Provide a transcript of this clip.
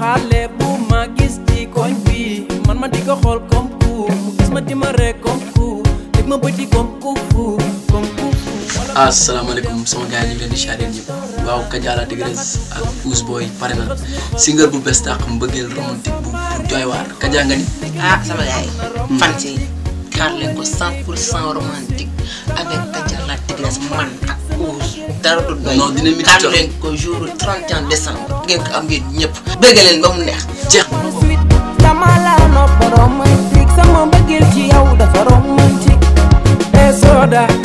xale bu ma gis ci koñ bi man ma di ko xool comme ku mu gis ma di ma ree comme ku teg ma bëti comme ku fu comme ku fu asalaamaaleykum sama gars yi ñu ngi leen di charré ñëpp waaw Kaja la Tigresse ak Ouz Boy pare na single bu bees tàq mbëggeel romantique bu bu doy waar Kaja nga ni ah sama gars yi fan si xaar leen ko 100 pour cent romantique avec Kaja la Tigresse man ak Ouz dara du doy Non, dina métti xaar trop. leen ko jour 31 décembre ngeen ko am ngeen ñëpp bëgg leen ba mu neex jeex suite dama la nopp romantique sama mbëggeel ci yow dafa romantique e soda